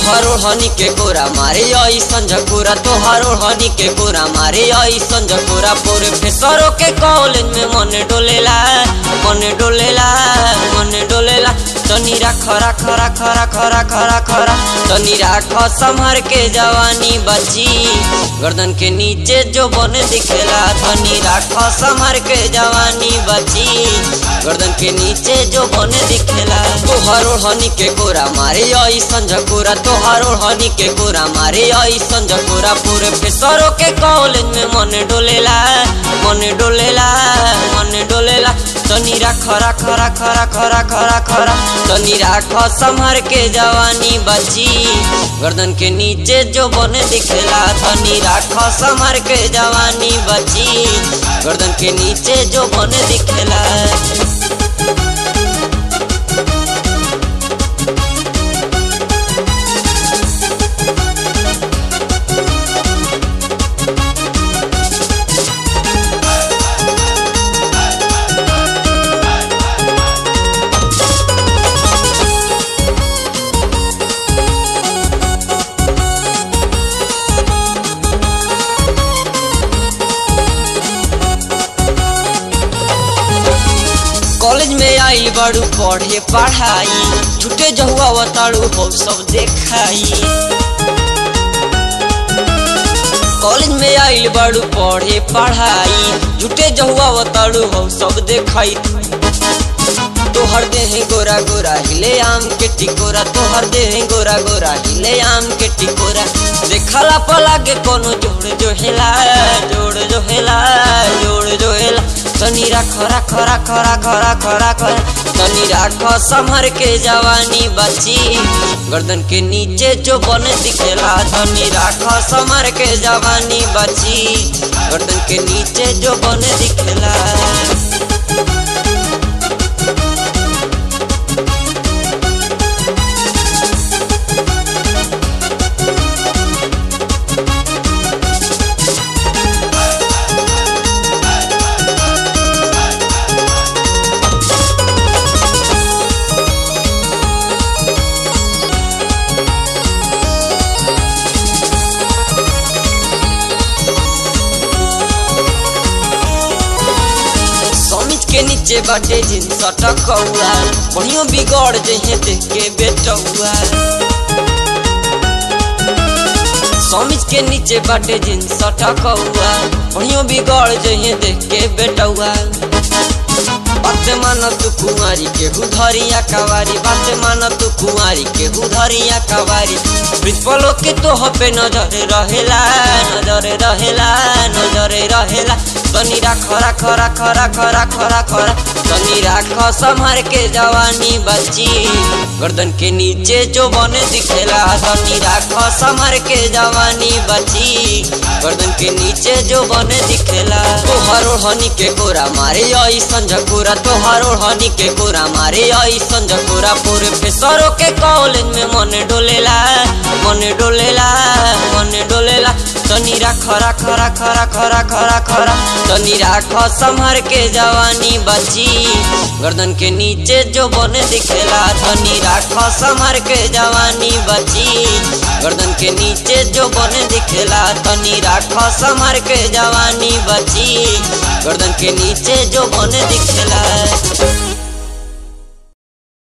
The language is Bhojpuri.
तोहरो हनी के कोरा मारे ऐसन झकोरा तोहरो हनी के कोरा मारे ऐसन झकोरा पूरे फेसरो के कॉलेज में मन डोलेला मन डोलेला मन डोलेला तनी राख राख राख राख राख राख राख तनी राख संभर के जवानी बची गर्दन के नीचे जो बन दिखेला तनी राख संभर के जवानी बची गर्दन के नीचे जो बन दिखेला तोहरो हनी के कोरा मारे ऐसन झकोरा तोहरो हनी के कोरा मारे ऐसन झकोरा पूरे फेसरो के कॉलेज में मन डोलेला मन डोलेला मन डोलेला तनी राख राख राख राख राख राख राख तनी राख संभर के जवानी बची गर्दन के नीचे जो बन दिखेला तनी राख संभर के जवानी बची गर्दन के नीचे जो बन दिखेला कॉलेज में आई बड़ू पढ़े पढ़ाई छुटे जहुआ बताड़ू हो सब देखाई कॉलेज में आइल बड़ू पढ़े पढ़ाई झूठे जहुआ बताड़ू हो सब देखाई तोहर देह गोरा गोरा हिले आम के टिकोरा तोहर देह गोरा गोरा हिले आम के टिकोरा देखला पला के कोनो जोड़ जो हेला जोड़ जो हेला जोड़ जो हेला तनी राख राख राख राख राख राख तनी राख संभर के जवानी बची गर्दन के नीचे जो बन दिखेला तनी राख संभर के जवानी बची गर्दन के नीचे जो बन दिखेला समिज के नीचे बाटे जींस टकौआ बढ़ियो बिगड़ जहे देख के बेटौआ समिज के नीचे बाटे जींस टकौआ बढ़ियो बिगड़ जहे देख के बेटौआ बात मान तू कुंवारी के हुधरिया कवारी बात मान तू कुंवारी के हुधरिया कवारी प्रिंसिपलो के तो पे नजर रहेला नजर रहेला नजर रहेला तनी राख राख राख राख राख राख राख तनी राख संभर के जवानी बची गर्दन के नीचे जो बन दिखेला तनी राख संभर के जवानी बची गर्दन के नीचे जो बन दिखेला तोहरो हनी के कोरा मारे ऐसन झकोरा तोहरो हनी के कोरा मारे ऐसन झकोरा पूरे फेसरो के कॉलेज में मन डोलेला मन डोलेला मन डोलेला तनी राख राख राख राख राख राख राख तनी राख संभर के जवानी बची गर्दन के नीचे जो बन दिखेला तनी राख संभर के जवानी बची गर्दन के नीचे जो बन दिखेला तनी राख संभर के जवानी बची गर्दन के नीचे जो बन दिखेला